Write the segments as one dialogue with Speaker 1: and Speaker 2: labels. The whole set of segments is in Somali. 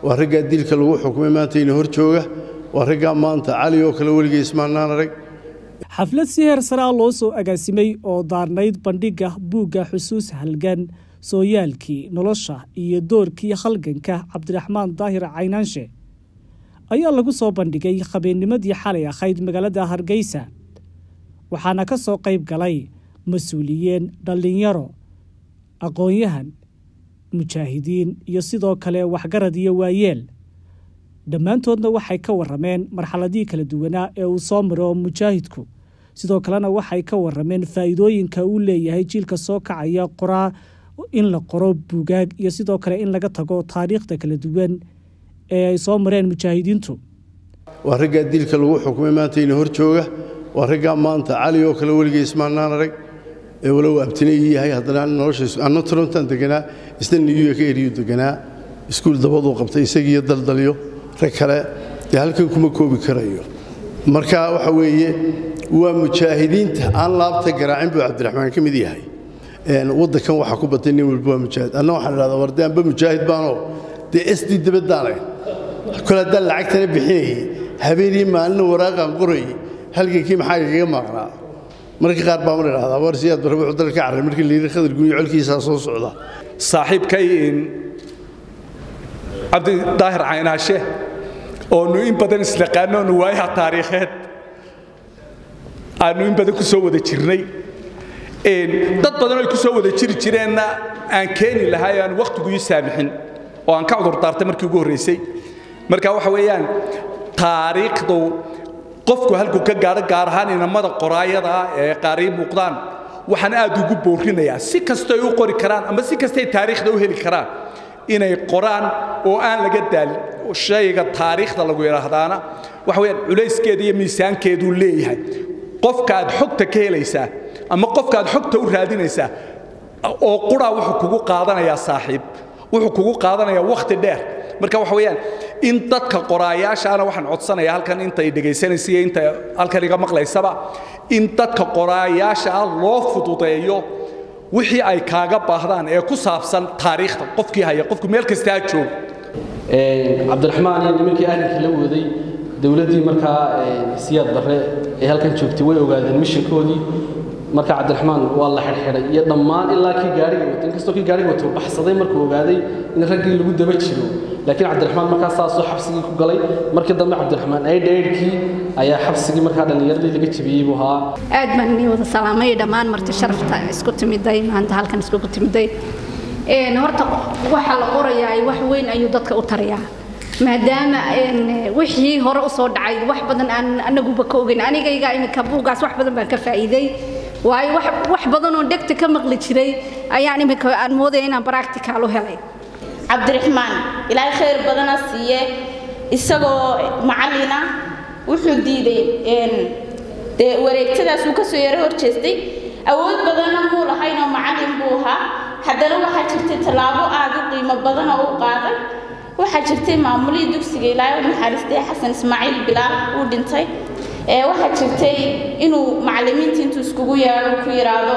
Speaker 1: waa raggaa dilka lagu xukumay maanta ina hor jooga waa raggaa maanta cali oo kale weligay ismaannaan arag
Speaker 2: xaflad si heer saraa loo soo agaasimay oo daarnayd bandhigga buugga xusuus halgan sooyaalkii nolosha iyo doorkii halganka cabdiraxmaan daahir caynaanshe ayaa lagu soo bandhigay habeennimadii xalay ahayd magaalada hargeysa waxaana ka soo qayb galay mas-uuliyiin dhallinyaro aqoon-yahan mujaahidiin iyo sidoo kale waxgarad iyo waayeel dhammaantoodna waxay ka warameen marxaladihii kala duwanaa ee uu soo maro mujaahidku sidoo kalena waxay ka warameen faa'iidooyinka uu leeyahay jiilka soo kacaya qoraa in la qoro buugaag iyo sidoo kale in laga tago taariikhda kala duwan ee ay soo mareen mujaahidiintu
Speaker 1: waa raggaa dilka lagu xukumay maanta ina hor jooga waa raggaa maanta cali oo kale weligay ismaannaan arag ee walow abtine ii yahay haddana noloshaanna torontan deganaa isna niyuya ka eriyu deganaa iskuul dabaduu qabtay isagiiyo daldalyo rag kale dee halkan kuma koobi karayo marka waxa weeye waa mujaahidiinta aan laabta garaacin buu cabdiraxmaan ka mid yahay waddankan waxaa ku batay nin walba waa mujaahid anna waxaan idhahdaa warde anba mujaahid baanoo dee sd dabaddaanay kole haddaan lacagtana bixinayay habeenii maalina waraaqaan qorayay halgankii maxaa igaga maaqnaa marka qaar baa mar idhahdaa war siyaad barre wuxuu dalka ka carray markii layidhi khadar guniyo colkiisaa soo socda
Speaker 3: saaxiibkay cabdi daahir caynaashe oonu in badan islaqaano onu waayaha taariikheed aanu in badan ku soo wada jirnay dad badan oo ay ku soo wada jiri jireenna aan keeni lahay aan wakhtigu ii saamixin oo aan ka cudur daartay markii ugu horraysay marka waxa weeyaan taariikhdu qofku halkuu ka gaadho gaar ahaan inamada qoraayada ee qaarii muuqdaan waxaan aad ugu boorinayaa si kastay u qori karaan ama si kastay taariikhda u heli karaan inay qoraan oo aan laga daalin shayga taariikhda lagu yidhaahdaana waxa weeyaan culayskeeda iyo miisaankeeduu leeyahay qofka aad xogta ka helaysaa ama qofka aad xogta u raadinaysaa oo quraa wuxuu kugu qaadanayaa saaxiib wuxuu kugu qaadanayaa wakhti dheer marka waxa weeyaan in dadka qoraayaashaana waxaan codsanayaa halkan intay dhegaysanaysa iyo inta halkan iga maqlaysaba in dadka qoraayaasha ah loo fududeeyo wixii ay kaaga baahdaan ee ku saabsan taariikhda qofkii haya qofku meel kasta ha joogo
Speaker 4: cabdiraxmaan iyo nimankii ahlinkii la waday dowladdii markaa siyaad barre ee halkan joogtay way ogaadeen mishankoodii marka cabdiraxmaan waa la xidhxidhay iyo dhammaan ilaa kii gaariga wato inkastoo kii gaariga wato baxsaday markuu ogaaday in raggii lagu daba jiro laakiin cabdiraxmaan markaa saasoo xabsigii ku galay markii dambe cabdiraxmaan aydhaydhkii ayaa xabsigii markaa dhallinyaradii laga jebiyey buu ahaa
Speaker 5: aad baan inii wada salaamay dhammaan marti sharafta isku timiday maanta halkan iskugu timiday horta waxa la qorayaa wax weyn ayuu dadka u tarayaa maadaama wixii hore usoo dhacay wax badan aan anaguba ka ogeyn anigayga iminka buugaas wax badan baan ka faa'iiday waayo wax badan oo dhegta ka maqli jiray ayaan iminka aan moodaya inaan practical u helay
Speaker 6: cabdiraxmaan ilaahay khayr badana siiye isagoo macallina wuxuu diiday dee wareegtadaas uu kasoo yaro horjeestay awood badanna muu lahaynoo macallin buu ahaa haddana waxaa jirtay tallaabo aad u qiimo badanoo u qaaday waxaa jirtay maamulihii dugsiga ilaahay u naxariistay xasan ismaaciil bilaal uu dhintay waxaa jirtay inuu macallimiinta intuu iskugu yeedho ku yidhaahdo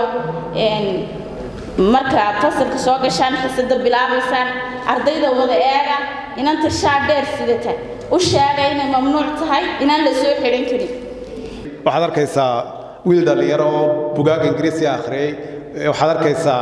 Speaker 6: markaad fasalka soo gashaan xisada bilaabaysaan ardayda wada eega inanta shaa dheer sidata u sheega inay mamnuuc tahay inaan la soo xidhan karin
Speaker 7: waxaad arkaysaa wiil dhallinyaro oo bugaaga ingiriisi akhriyey waxaad arkaysaa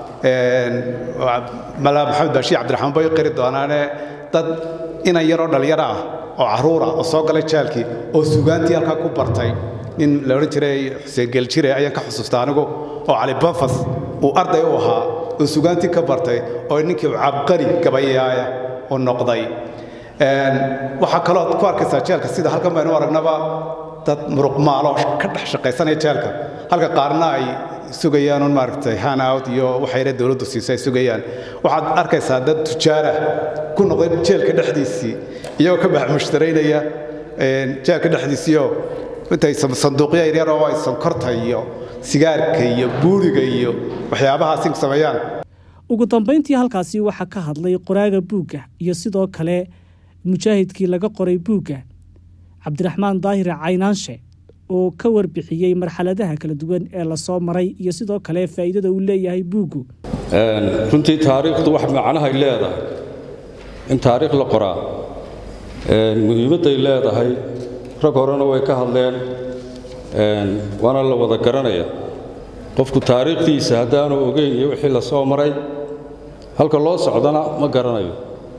Speaker 7: mala maxamed baashiir cabdiraxmaan bay qiri doonaane dad inan yaroo dhallinyaro ah oo carruur ah oo soo galay jaalkii oo sugaantii halkaa ku bartay nin la odhan jiray xuseen geeljire ayaan ka xusuusta anigu oo cali bafas uu arday u ahaa oo sugaantii ka bartay oo ninkii cabqari gabayaaya u noqday waxaa kaloo ku arkaysaa jeelka sida halkan baynu aragnaba dad muruqmaalo ka dhex shaqaysanaya jeelka halka qaarna ay sugayaan un maaragtay hanout iyo waxayna dowladdu siisay ay sugayaan waxaad arkaysaa dad tujaarah ku noqday jeelka dhexdiisii iyagoo ka bax mushtaraynaya jeelka dhexdiisiioo intay sanduuqyo yaryar oo ay sonkorta iyo sigaarka iyo buuriga iyo waxyaabahaasi sameeyaan
Speaker 2: ugu dambayntii halkaasi waxaa ka hadlay qoraaga buugga iyo sidoo kale mujaahidkii laga qoray buugga cabdiraxmaan daahire caynaanshe oo ka warbixiyey marxaladaha kala duwan ee lasoo maray iyo sidoo kale faa'iidada uu leeyahay buuggu
Speaker 8: runtii taariikhdu wax macnahay leedahay in taariikh la qoraa muhiimadday leedahay rag horena way ka hadleen waana la wada garanaya qofku taariikhdiisa haddaanu ogeyn iyo wixii la soo maray halka loo socdana ma garanayo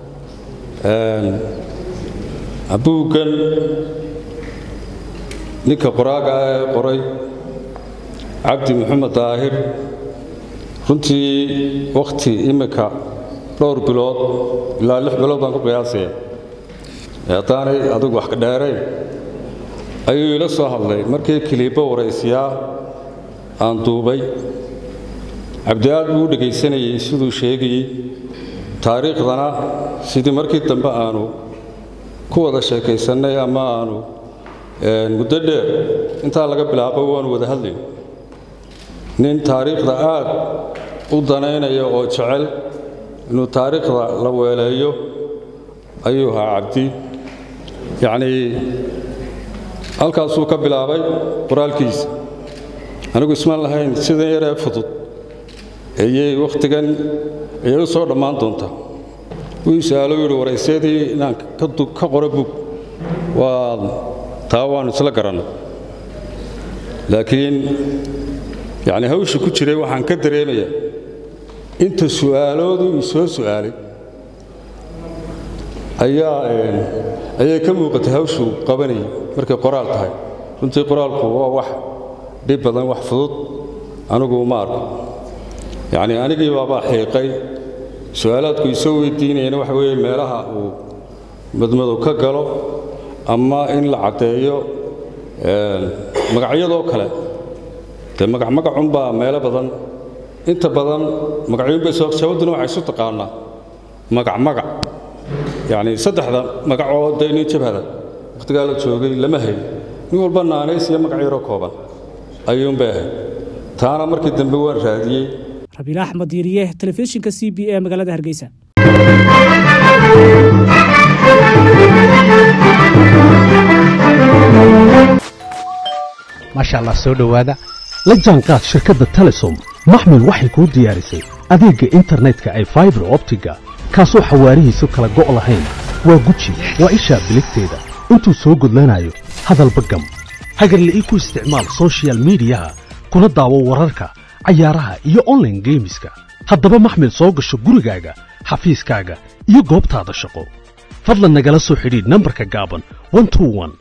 Speaker 8: buuggan ninka qoraaga ah ee qoray cabdi maxamed daahir runtii wakhti imminka dhowr bilood ilaa lix bilood baan ku qiyaasaya haddaanay adigu wax ka dheerayn ayuu ila soo hadlay markii kiliibbo waraysiyaa aan duubay cabdi aad buu u dhegaysanayey siduu sheegayey taariikhdana sidii markii dambe aanu ku wada sheekaysannay ama aanu muddo dheer intaa laga bilaabo waanu wada hadlayn nin taariikhda aad u danaynaya oo jecel inuu taariikhda la weeleeyo ayuu ahaa cabdi yacnii halkaasuu ka bilaabay qoraalkiisa anigu ismaan lahayn sidan yaree fudud ayay wakhtigan ayay u soo dhammaan doontaa wuu su-aalo yidhi waraysyadii inaan ka qoro bug waa taa waannu isla garannay laakiin yacni hawsha ku jiray waxaan ka dareemayaa inta su'aaloodu ii soo su'aalay ayaa ayay ka muuqatay hawshuu qabanayay markay qoraal tahay runtii qoraalku waa wax dhib badan wax fudud anigu ma arko yacnii anigii baabaa xiiqay su-aalaadku isoo weydiinayana waxa weeye meelaha uu madmadow ka galo ama in la caddeeyo magacyadoo kale dee magacmagacunbaa meelo badan inta badan magacyuunbay sababtuna waxay isu taqaanaa magacmagac yacnii saddexda magacoo dee nin jabhada wakhtigaa la joogay lama hayn nin walba naanays iyo magac yaroo kooban ayuunbay ahayd taana markii dambe waan raadiyey
Speaker 2: rabiil axmed yiriye telefishinka c b e magaalada hargeysa
Speaker 9: maasha allah soo dhowaada la jaanqaad shirkadda telesom maxmil waxay kuu diyaarisay adeegga internetka ay faibar optiga kaasoo xawaarihiisu kala go' lahayn waa guji waa ishaa biligteeda intuu soo gudlanayo hadalba gam hagarle ii ku isticmaal soshiyal miidiyaha kuna daawo wararka cayaaraha iyo onlaine geemiska haddaba maxmil soo gasho gurigaaga xafiiskaaga iyo goobtaada shaqo fadlan nagala soo xidhiidh nambarka gaaban